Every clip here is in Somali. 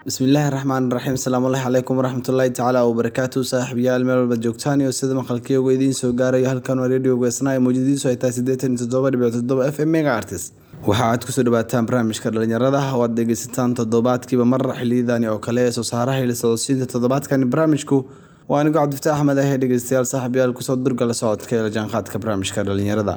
bismillaahi raxmaani raxiim asalaamullahi calaykum waraxmatullaahi tacaala wabarakaatu saaxiibayaal meel walba joogtaan iyo sida maqalkiyooga idiin soo gaarayo halkan waa radio geesnaa ee mawjadiisu ay tahay siddeetan iyo toddoba dhibic toddoba f m mega artist waxa aad kusoo dhawaataan barnaamijka dhalinyarada oo aad dhegeysataan toddobaadkiiba mar xiliyadani oo kale ee soo saaraha ili socodsiinta toddobaadkani barnaamijku waa anigo cabdifataax axmed ahee dhegeystayaal saaxiibayaal kusoo durgala socodka ee la jaanqaadka barnaamijka dhalinyarada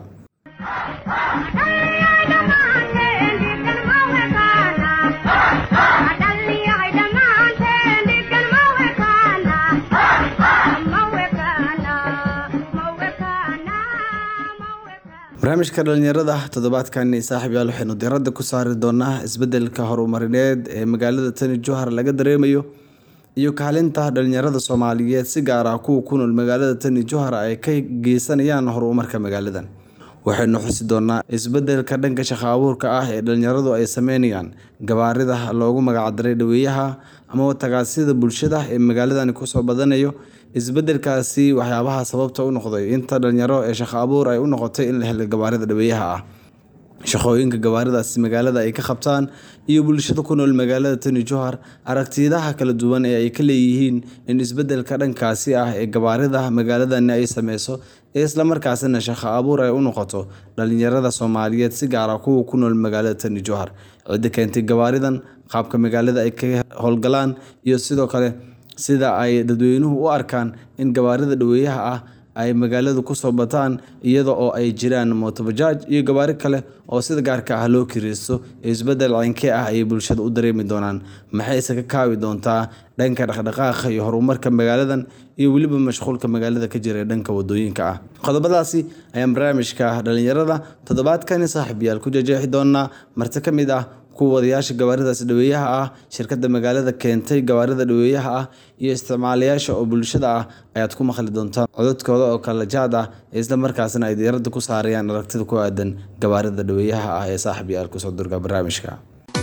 barnaamijka dhalinyarada toddobaadkani saaxiibyaal waxaynu diradda ku saari doonaa isbedelka horumarineed ee magaalada tani johar laga dareemayo iyo kaalinta dhalinyarada soomaaliyeed si gaar ah kuwa ku nool magaalada tani johar ay ka geysanayaan horumarka magaaladan waxaynu xusi doonaa isbedelka dhanka shaqo abuurka ah ee dhalinyaradu ay sameynayaan gabaarida loogu magacdaray dhaweeyaha ama tagaasida bulshada ee magaaladani kusoo badanayo isbedelkaasi waxyaabaha sababta u noqday inta dhalinyaro ee shaqo abuur ay u noqotay in la helo gabaarida dhaweeyaha ah shaqooyinka gabaaridaasi magaalada ay ka qabtaan iyo bulshada ku nool magaalada tani johar aragtiyadaha kala duwan ee ay ka leeyihiin in isbedelka dhankaasi ah ee gabaarida magaaladani ay sameyso ee islamarkaasina shaqo abuur ay u noqoto dhalinyarada soomaaliyeed si gaara kuwa ku nool magaalada tani johar cidda keentay gabaaridan qaabka magaalada ay ka howlgalaan iyo sidoo kale sida ay dadweynuhu u arkaan in gabaarida dhaweeyaha ah ay magaalada kusoo bataan iyada oo ay jiraan mootobajaaj iyo gabaari kale oo sida gaarka ah loo kireysto isbedel ceynkee ah ayay bulshada u dareemi doonaan maxayse ka kaabi doontaa dhanka dhaqdhaqaaqa iyo horumarka magaaladan iyo weliba mashquulka magaalada ka jira ee dhanka wadooyinka ah qodobadaasi ayaan barnaamijka dhalinyarada toddobaadkani saaxiibyaal ku jejeexi doonaa marti ka mid ah kuwa wadayaasha gabaaridaas dhaweeyaha ah shirkada magaalada keentay gabaarida dhaweeyaha ah iyo isticmaalayaasha oo bulshada ah ayaad ku maqli doontaan cododkooda oo kala jaad ah isla markaasna ay diiradda ku saarayaan aragtida ku aadan gabaarida dhaweeyaha ah ee saaxib yaal kusoo durga barnaamijka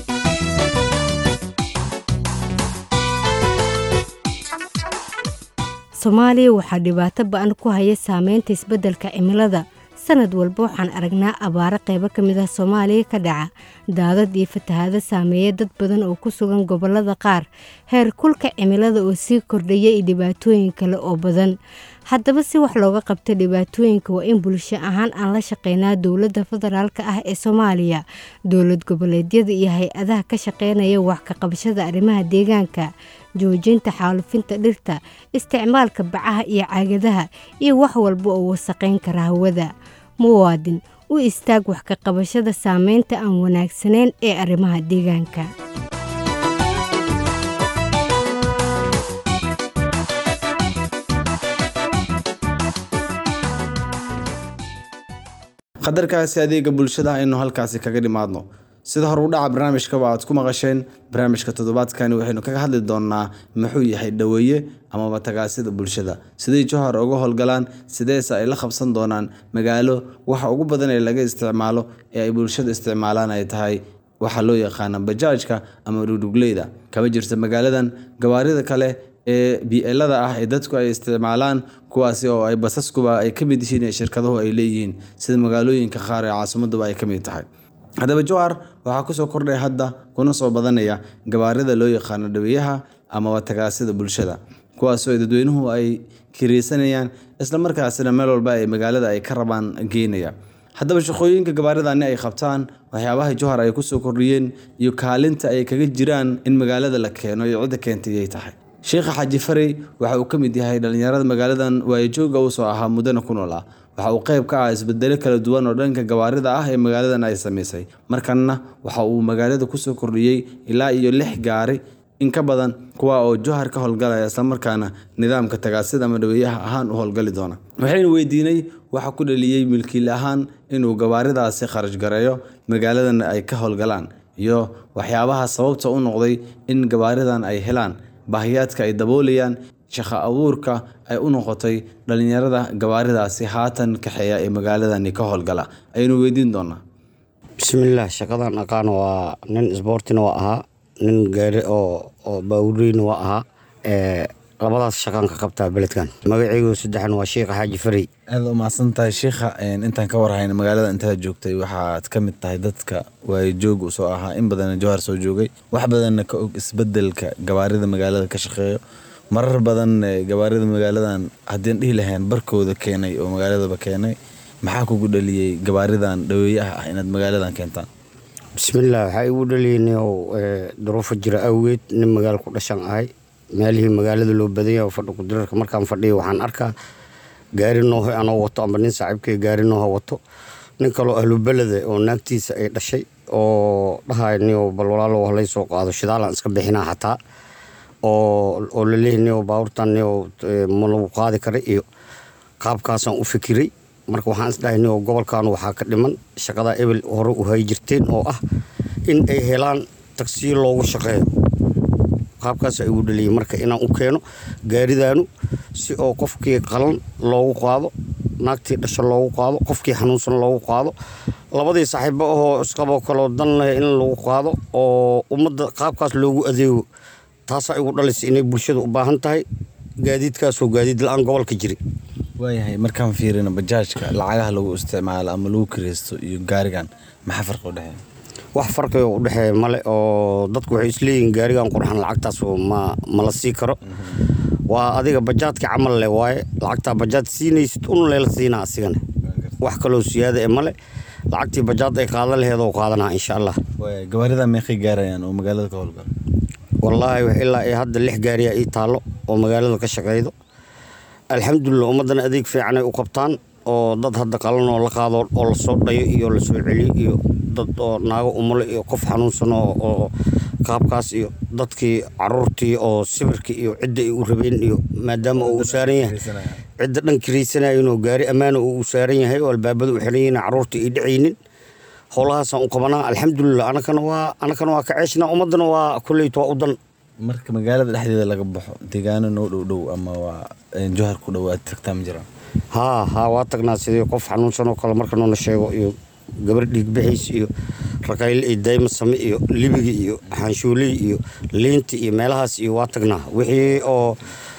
soomaaliya waxaa dhibaato ba-an ku haya saameynta isbeddelka cimilada sanad walba waxaan aragnaa abaaro qaybo ka mid ah soomaaliya ka dhaca daadad iyo fatahaado saameeya dad badan oo ku sugan gobollada qaar heer kulka cimilada oo sii kordhaya iyo dhibaatooyin kale oo badan haddaba si wax looga qabta dhibaatooyinka waa in bulsho ahaan aan la shaqeynaa dowladda federaalk ah ee soomaaliya dowlad goboleedyada iyo hay-adaha ka shaqeynaya wax ka qabashada arrimaha deegaanka joojinta xaalufinta dhirta isticmaalka bacaha iyo caagadaha iyo wax walba oo wasaqayn kara hawada muwaadin u istaag wax ka qabashada saameynta aan wanaagsanayn ee arrimaha deegaanka qadarkaasi adeega bulshada aynu halkaasi kaga dhimaadno sida hore u dhaca barnaamijkaba aad ku maqasheen barnaamijka toddobaadkani waxaynu kaga hadli doonaa muxuu yahay dhaweeye amaba tagaasida bulshada siday johar uga howlgalaan sideese ay la qabsan doonaan magaalo waxa ugu badan ee laga isticmaalo ee ay bulshada isticmaalaan ay tahay waxaa loo yaqaana bajaajka ama dhugdhugleyda kama jirta magaaladan gawaarida kale ee bielada ah ee dadku ay isticmaalaan kuwaasi oo ay basaskuba ay ka mid yihiin ee shirkaduhu ay leeyihiin sida magaalooyinka qaar ee caasimaduba ay ka mid tahay haddaba johar waxaa kusoo kordhay hadda kuna soo badanaya gabaarida loo yaqaano dhaweeyaha amaba tagaasida bulshada kuwaasoo dadweynuhu ay kireysanayaan islamarkaasina meel walba ay magaalada ay ka rabaan geynaya haddaba shaqooyinka gabaaridani ay qabtaan waxyaabaha johar ay kusoo kordhiyeen iyo kaalinta ay kaga jiraan in magaalada la keeno iyo cidda keentay ay tahay sheekha xaaji farey waxa uu ka mid yahay dhalinyarada magaaladan waayajooga usoo ahaa muddana ku nool ah waxa uu qayb ka ah isbedelo kala duwan oo dhanka gawaarida ah ee magaaladan ay samaysay markanna waxa uu magaalada kusoo kordhiyey ilaa iyo lix gaari in ka badan kuwa oo johar ka howlgalaya islamarkaana nidaamka tagaasida ama dhaweeyaha ahaan u howlgali doona waxaynu weydiinay waxa ku dhaliyey milkiil ahaan inuu gawaaridaasi kharash gareeyo magaaladan ay ka howlgalaan iyo waxyaabaha sababta u noqday in gawaaridan ay helaan baahiyaadka ay daboolayaan shaqo abuurka ay u noqotay dhalinyarada gawaaridaasi haatan kaxeeya ee magaaladani ka howlgala ayaynu weydiin doonaa bismillaah shaqadan aqaan waa nin isboortina waa ahaa nin gaari oo oo baawureyna waa ahaa labadaas shaqaan ka qabtaa beledkan magaceygu saddexan waa sheikha xaaji farey aad u mahadsan tahay shiikha intaan ka warhayna magaalada intaad joogtay waxaad ka mid tahay dadka waayo joog u soo ahaa in badanna jowhar soo joogay wax badanna ka og isbedelka gawaarida magaalada ka shaqeeyo marar badan gawaarida magaaladan haddiin dhihi lahayn barkooda keenay oo magaaladaba keenay maxaa kugu dhaliyey gawaaridan dhaweeyaha ah inaad magaaladan keentaan bismillaah waxaa igu dhaliyey niow duruufo jira awgeed nin magaalo ku dhashan ahay meelihii magaalada loo badanya oo fadhi kudirarka markaan fadhiya waxaan arkaa gaari nooho anoo wato amba nin saaxiibkay gaari nooho wato nin kaloo ahlubelede oo naagtiisa ay dhashay oo dhahay nio bal walaalo halay soo qaado shidaalaan iska bixinaa xataa oo laleeyahy nio baabuurtan nio ma lagu qaadi kara iyo qaabkaasaan u fikiray marka waxaan isdhahay nio gobolkan waxaa ka dhiman shaqadaa ebel hore u hay jirteen oo ah in ay helaan tagsiyo loogu shaqeeyo qaabkaas igu dhaliyay marka inaan u keeno gaaridaanu si oo qofkii qalan loogu qaado naagtii dhasha loogu qaado qofkii xanuunsan loogu qaado labadii saaxiibo ahoo isqaboo kaloo dan leh in lagu qaado oo ummadda qaabkaas loogu adeego taasaa igu dhalaysa inay bulshada u baahan tahay gaadiidkaasoo gaadiid la-aan gobolka jiri waayahay markaan fiirino bajaajka lacagaha lagu isticmaalo ama lagu kiraysto iyo gaarigan maxaa farqi udhexeeya wax farqigo u dhexeeya male oo dadku waxay isleeyihiin gaarigan qurxan lacagtaas ma ma la sii karo waa adiga bajaadka camal leh waaye lacagtaa bajaad siinaysid un leela siinaa asigana wax kaloo siyaada e male lacagtii bajaad ay qaadan laheedoo qaadanaa insha allah gawaarida meeqay gaarayaan oo magaalada ka howlgala wallaahi ilaa iyo hadda lix gaariyaa ii taallo oo magaalada ka shaqaydo alxamdulilah ummaddana adeeg fiicanay u qabtaan oo dad hadda qalan oo la qaado oo lasoo dhayo iyo lasoo celiyo iyo dad oo naago umulo iyo qof xanuunsan oo qaabkaas iyo dadkii caruurtii oo sibirka iyo cidda ay u rabeen iyo maadaama uu u saaran yahay cidda dhan kiraysanayinoo gaari ammaana uu u saaran yahay oo albaabada u xiran yihiin caruurtii ay dhacaynin howlahaasaan u qabanaa alxamdulilah anakana waa anakana waa ka ceeshnaa ummaddana waa kolleyt waa u dan marka magaalada dhexdeeda laga baxo deegaano noo dhow dhow ama waa jowhar ku dhow aad tagtaa ma jiraan haa haa waa tagnaa sidii qof xanuunsan oo kale marka noona sheego iyo gabar dhiigbaxays iyo rakayle iyo dayma same iyo libiga iyo xaanshuuley iyo liinta iyo meelahaas iyo waa tagnaa wixii oo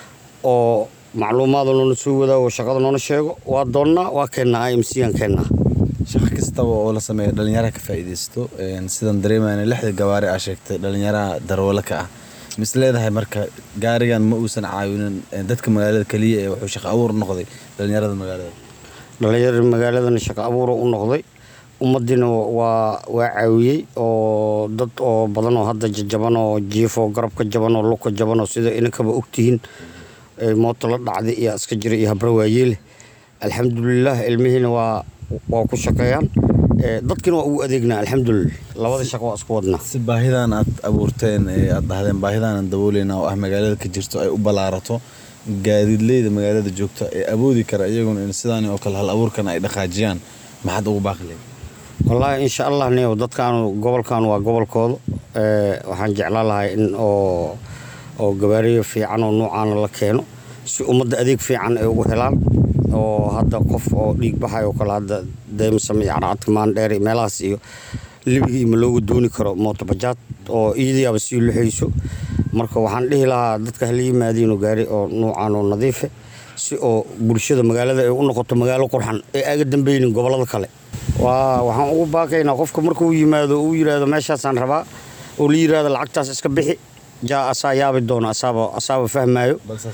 oo macluumaada noona soo wadaago shaqada noona sheego waa doonnaa waa keennaa i m c aan keennaa shaqo kastaba oo la sameeya dhalinyaraha ka faa'iidaysto sidan dareemayna lixda gawaari aa sheegtay dhalinyaraha darwalo ka ah mis leedahay marka gaarigan ma uusan caawinin dadka magaalada keliya ee wuxuu shaqo abuur noqday dhalinyarada magaalada dhalinyarada magaaladana shaqo abuura u noqday ummaddiina waa waa caawiyey oo dad oo badan oo hadda jajaban oo jiifoo garabka jaban oo lugka jaban oo sida inankaba ogtihiin mooto la dhacday iyo iska jira iyo habra waayeele alxamdulilah ilmihiina waa waa ku shaqeeyaan dadkiina waa ugu adeegnaa alxamdulilah labada shaqo waa isku wadnaa si baahidan aad abuurteen ee aad dhahdeen baahidaanan dabooleyna oo ah magaalada ka jirto ay u ballaarato gaadiidleyda magaalada joogta ee awoodi kara iyaguna in sidaan oo kale hal abuurkan ay dhaqaajiyaan maxaad ugu baaqi leed wallaahi insha allah niyow dadkaanu gobolkan waa gobolkooda waxaan jeclaan lahay in oo oo gabaariyo fiican oo noocaana la keeno si ummadda adeeg fiican ay ugu helaan oo hadda qof oo dhiig baxay oo kale hadda deymsam iyo carcadka maandheer iyo meelahaas iyo libigii ma looga dooni karo mootobajaad oo iidayaaba sii luxayso marka waxaan dhihi lahaa dadka hala yimaadiinoo gaari oo nuucan oo nadiife si oo bulshada magaalada ay u noqoto magaalo qurxan ee aga dambeynin gobollada kale waa waxaan ugu baaqaynaa qofka markuu yimaado uu yidhaahdo meeshaasaan rabaa oo la yidhaahdo lacagtaas iska bixi jaa asaa yaabi doono asaaba asaaba fahmaayo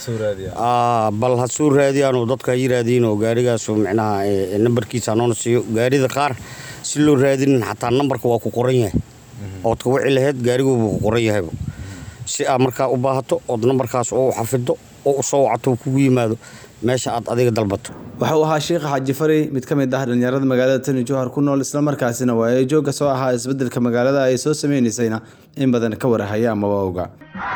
bal ha soo raadiyaanoo dadka ha yiraahdiinoo gaarigaasu micnaha nambarkiisa noona siiyo gaarida qaar si loo raadinin xataa nambarka waa ku qoran yahay ood ka wici laheyd gaariguubu ku qoran yahayba si aad markaa u baahato ood nambarkaas oo u xafido oo u soo wacato kugu yimaado meesha aad adiga dalbato waxa uu ahaa sheekh xaaji fari mid ka mid ah dhalinyarada magaalada tani jowhar ku nool islamarkaasina waa ee joogga soo ahaa isbeddelka magaalada ay soo sameynaysayna in badan ka warahaya amaba oga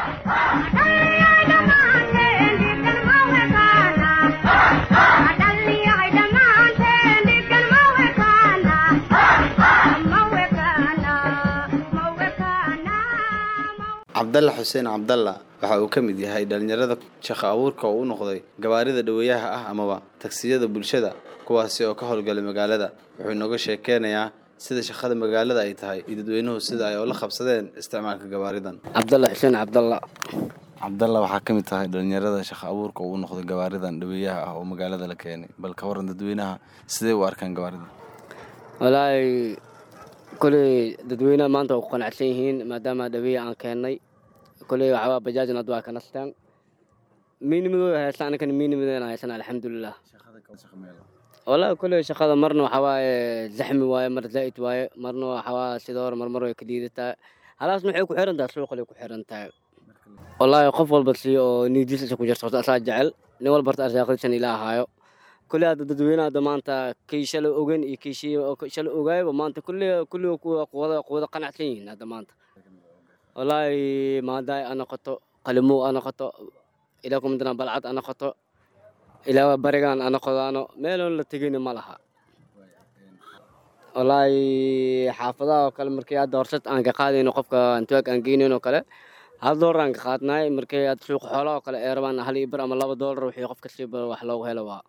cabdalla xuseen cabdalla waxa uu ka mid yahay dhalinyarada shaqo abuurka oo u noqday gawaarida dhaweeyaha ah amaba tagsiyada bulshada kuwaasi oo ka howlgalay magaalada wuxuu inooga sheekeynayaa sida shaqada magaalada ay tahay iyo dadweynuhu sida ay ula qabsadeen isticmaalka gawaaridan cabdalla xuseen cabdalla cabdalla waxaa ka mid tahay dhalinyarada shaqo abuurka uu noqday gawaaridan dhaweeyaha ah oo magaalada la keenay bal ka waran dadweynaha sidee u arkaan gawaaridan walaahi koley dadweynaha maanta waa ku qanacsan yihiin maadaama dhaweeya aan keennay koley waxawaa bajaajna hadda waa ka nastaan miinimadooda haystaan aninkana miinimadeena haysana alxamdulilah walaahi koley shaqada marna waxaa waaye zaxmi waaye mar zaa'id waaye marna waxawaa sida hore marmar way ka liidataa halaasna waxay ku xiran tahay suuqalay ku xiran tahay wallaahi qof walba si oo niidiisa ku jirto asaa jecel nin walba horta arsaaqadiisan ila ahaayo kulli hadda dadweynaha hadda maanta kii shalay ogen iyo kii shalay ogaayba maanta kulli kulli kuwada kuwada qanacsan yihiin hadda maanta wallaahi maadaay a noqoto qalimow a noqoto ilaa kumidana balcad a noqoto ilaa barigaan a noqodaano meeloon la tegayna ma laha wallaahi xaafadaha oo kale markii hadda horsad aan ka qaadayno qofka antuwaag aan geynayn oo kale hal doolar aan ka qaadnaay markii aad suuqa xoolaha oo kale ee rabaan hal iyo bar ama laba doolar wixii qof kastaba wax loogu helo waa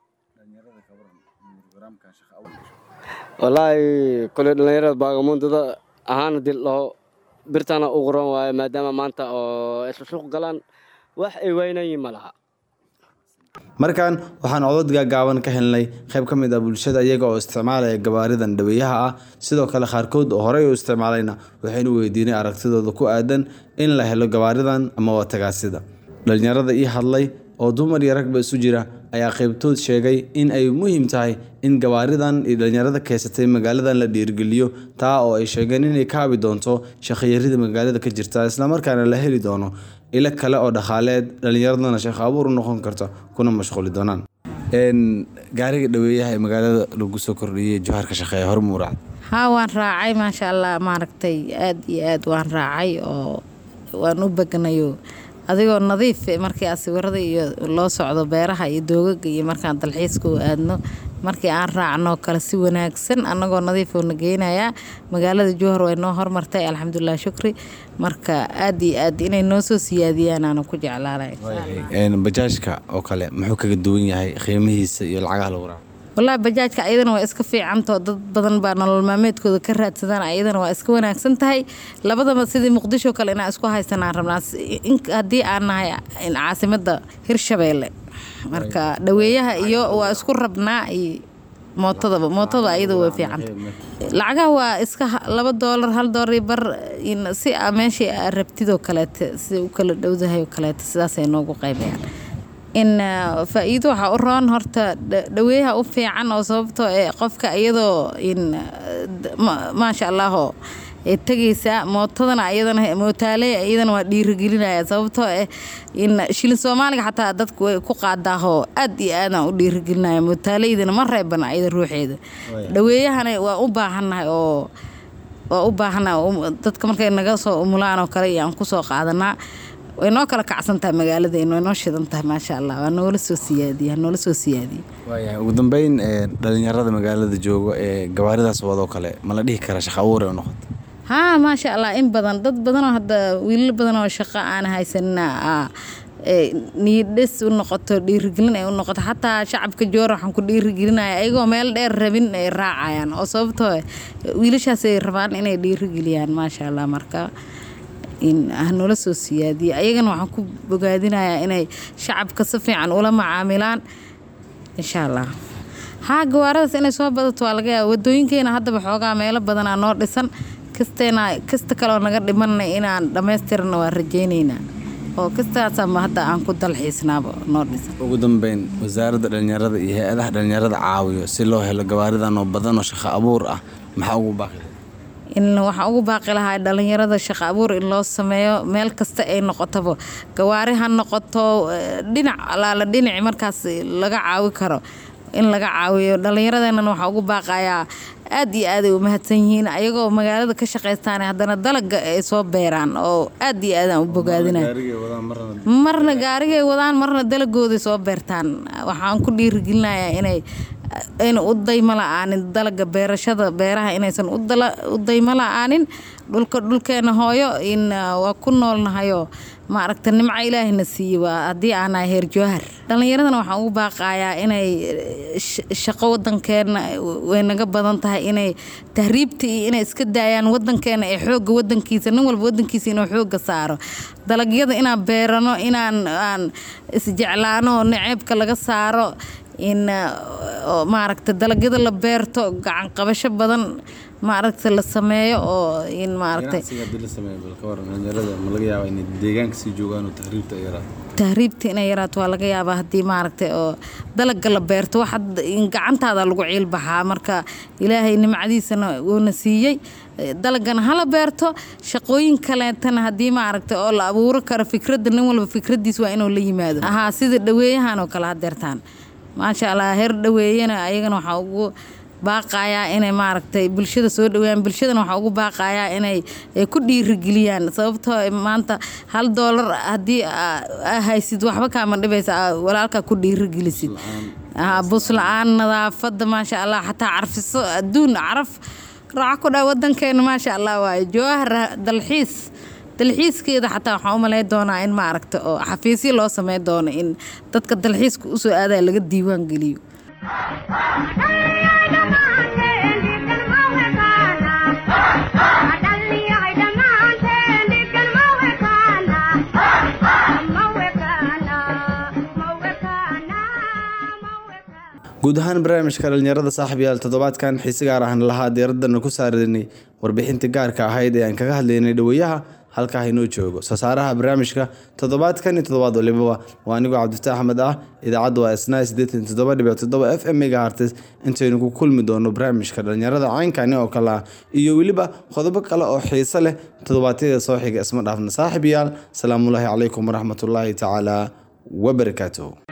wallaahi kole dhalinyarada baagamuundada ahaan hadii ladhaho birtana u qoran waayo maadaama maanta oo isla suuq galaan wax ay waynayiin ma laha markan waxaan codod gaagaaban ka helnay qayb ka mid ah bulshada iyaga oo isticmaalaya gawaaridan dhaweeyaha ah sidoo kale qaarkood oo horey u isticmaalayna waxaynu weydiinay aragtidooda ku aadan in la helo gawaaridan ama watagaasida dhalinyarada ii hadlay oo dumar iyo ragba isu jira ayaa qaybtood sheegay in ay muhiim tahay in gawaaridan iyo dhalinyarada keysatay magaaladan la dhiirigeliyo taa oo ay sheegeen inay kaabi doonto shaqayarida magaalada ka jirta islamarkaana la heli doono ilo kale oo dhaqaaleed dhalinyaradana shaqo abuur u noqon karta kuna mashquuli doonaan gaariga dhaweeyaha ee magaalada lagu soo kordhiyey jawharka shaqeeya hormuuracad haa waan raacay maasha allah maaragtay aada iyo aad waan raacay oo waan u bagnayo adigoo nadiif markii aad sawirada iyo loo socdo beeraha iyo doogaga iyo markaan dalxiiska u aadno markii aan raacno kale si wanaagsan annagoo nadiifoo na geynayaa magaalada jowhar way noo hormartay alxamdulilah shukri marka aada iyo aad inay noo soo siyaadiyaan aanu ku jeclaanay bajaajka oo kale muxuu kaga duwan yahay qiimihiisa iyo lacagaha lagu raaco wallaahi bajaajka ayadana waa iska fiicantao dad badan baa nolol maalmeedkooda ka raadsadaan ayadana waa iska wanaagsan tahay labadaba sidii muqdisho kale inaan isku haysanaan rabnaa haddii aan nahay caasimada hirshabeelle marka dhaweeyaha iyo waa isku rabnaa iyo mootadaba mootadaba ayada way fiicanta lacagaha waa iska laba doolar hal doolar bar si a meeshii aa rabtidoo kaleete siday u kala dhowdahay oo kaleete sidaasay noogu qaybayaan in faa-iido waxaa u roon horta dhaweeyaha u fiican oo sababtoo ee qofka iyadoo in maasha allaahoo tegaysaa mootadana ayadana mootaale iyadana waa dhiirigelinaya sababtoo eh in shilin soomaaliga xataa dadku way ku qaadaahoo aad iyo aadaan u dhiirigelinaya mootaaleydana ma reebana ayada ruuxeeda dhaweeyahana waa u baahannahay oo waa u baahannahay dadka markay naga soo umulaan oo kale iyo aan kusoo qaadanaa way noo kala kacsantahay magaaladeen way noo shidan tahay maasha allah waa noola soo siyaadiya noola soo siyaadiya waayahay ugu dambeyn dhalinyarada magaalada jooga ee gawaaridaas wadoo kale ma la dhihi karaa shaqa abuur ay u noqoto haa maasha allah in badan dad badanoo hadda wiilal badan oo shaqo aan haysanina niyadhes u noqoto dhiirigelin ay u noqoto xataa shacabka joor waxaan ku dhiirigelinaya ayagoo meel dheer rabin ay raacayaan oo sababtoo wiilashaasay rabaan inay dhiirigeliyaan maasha allah marka hanoola soo siyaadiye ayagana waxaan ku bogaadinayaa inay shacabka si fiican ula macaamilaan insha allah haa gawaaradaas inay soo badato waa laga yaaba wadooyinkeena haddaba xoogaa meelo badanaa noo dhisan kasteena kasta kaleoo naga dhimanay inaan dhammaystirna waa rajaynaynaa oo kastaasama hadda aan ku dalxiisnaaba noo dhisan ugu dambeyn wasaaradda dhalinyarada iyo hay-adaha dhalinyarada caawiyo si loo helo gawaaridan oo badan oo shaqo abuur ah maxaa ugu baaqi in waxaan ugu baaqi lahaa dhalinyarada shaqo abuur in loo sameeyo meel kasta ay noqotaba gawaari ha noqoto dhinac alaala dhinaci markaas laga caawi karo in laga caawiyo dhallinyaradeenana waxaa ugu baaqayaa aad iyo aaday u mahadsan yihiin ayagoo magaalada ka shaqaystaan haddana dalaga ay soo beeraan oo aad iyo aadaan u bogaadinaya marna gaarigay wadaan marna dalagooday soo beertaan waxaan ku dhiirigelinayaa inay ayna u daymo la-aanin dalaga beerashada beeraha inaysan u daymo la-aanin dhulka dhulkeena hooyo in waa ku noolnahayo maaragta nimco ilaahina siiye waa haddii aanahay heer jowhar dhallinyaradana waxaan ugu baaqayaa inay shaqo wadankeena way naga badan tahay inay tahriibta iyo inay iska daayaan wadankeena ee xooga wadankiisa nin walba wadankiisa inuu xooga saaro dalagyada inaan beerano inaan aan isjeclaano naceebka laga saaro in maaragta dalagyada la beerto gacan qabasho badan maaragta la sameeyo oo in maaragtay tahriibta inay yaraato waa laga yaabaa haddii maaragtay oo dalaga la beerto wax gacantaada lagu ciilbaxaa marka ilaahay nimcadiisana wuuna siiyey dalagana hala beerto shaqooyin kaleetana haddii maaragtay oo la abuuro karo fikradda nin walba fikradiis waa inuu la yimaado ahaa sida dhaweeyahan oo kale hadeertaan maasha allah heer dhaweeyana ayagana waxaa ugu baaqayaa inay maaragtay bulshada soo dhaweeyaan bulshadana waxaa ugu baaqayaa inay ku dhiirigeliyaan sababtoo maanta hal doolar haddii aa haysid waxba kaama dhibaysa walaalkaa ku dhiirigelisid bus la-aan nadaafada maasha allah xataa carfiso adduun caraf raaco ku dhaa wadankeena maasha allah waaye jawahar dalxiis dalxiiskeeda xataa waxaan u malay doonaa in maaragta oo xafiisyo loo samey doono in dadka dalxiiska usoo aadaa laga diiwaan geliyo guud ahaan barnaamijka dhalinyarada saaxib yaal toddobaadkan xiise gaar ahan lahaa diiradana ku saaranay warbixintii gaarka ahayd ee aan kaga hadlaynay dhaweeyaha halkaa inoo joogo soosaaraha barnaamijka toddobaadkan iyo toddobaad walibaba waa anigoo cabdifataax axmed ah idaacadda waa isnaa sideetan toddoba dhibic toddoba f m ga hartis intaynu ku kulmi doono barnaamijka dhalinyarada caynkani oo kale ah iyo weliba qodobo kale oo xiise leh toddobaadyada soo xiga isma dhaafna saaxib yaal salaamullaahi calaykum waraxmatullaahi tacaala wabarakaatuhu